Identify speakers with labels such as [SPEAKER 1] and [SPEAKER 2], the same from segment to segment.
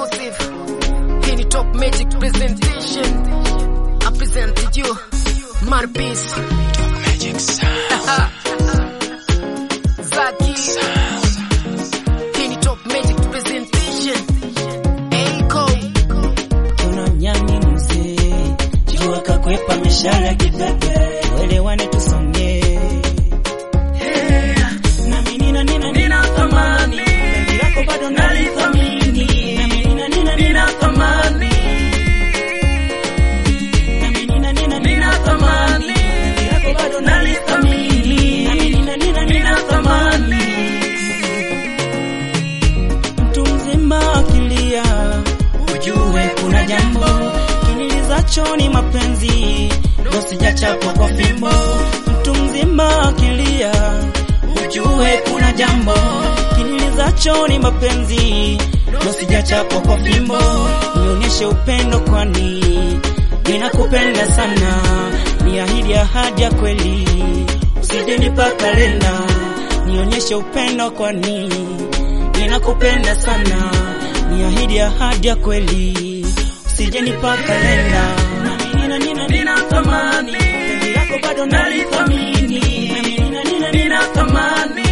[SPEAKER 1] exclusive. Hii ni Top Magic presentation. I present to you Marpis. Zaki. Hii ni Top Magic presentation. Eiko.
[SPEAKER 2] Kuna mnyani mzee jua kakwepa mishale kipepe, uelewane tusonge. Nami nina nina nina thamani, penzi lako bado nalithamini. Nami nina nina nina thamani, nami nina nina nina thamani, penzi lako bado nalithamini. Nami nina nina nina thamani, mtu mzima akilia ujue kuna jambo kinilizacho ni mapenzi, ndo sijachapwa kwa fimbo. Mtu mzima akilia, ujue kuna jambo kinilizacho ni mapenzi, ndo sijachapwa kwa fimbo. Nionyeshe upendo, kwani ninakupenda sana, niahidi ahadi ya kweli, usije nipa kalenda. Nionyeshe upendo, kwani ninakupenda sana, niahidi ahadi ya kweli, usije nipa kalenda. Nami nina nina nina thamani, penzi lako bado nalithamini. Nami nina nina nina thamani,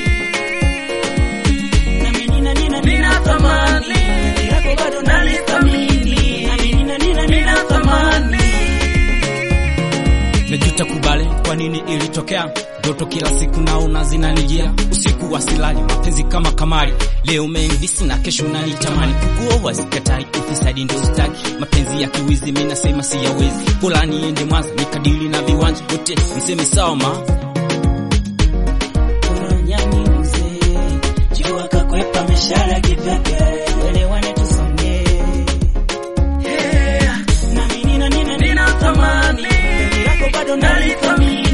[SPEAKER 2] nami nina nina nina thamani, penzi lako bado nalithamini. Nami nina nina nina thamani.
[SPEAKER 3] Najuta kubali kwa nini ilitokea ndoto kila siku naona zinanijia usiku wa silali mapenzi kama kamari leo umeendisi na kesho unanitamani kukuoa sikatai ufisadi ndio sitaki mapenzi ya kiwizi mimi nasema siyawezi bora niende Mwanza nikadili na viwanja wote mseme sawa ma
[SPEAKER 2] Kuna nyani mzee jua kakwepa mishale kipepe, uelewane tusonge. Nami nina nina nina thamani, penzi lako bado nalithamini.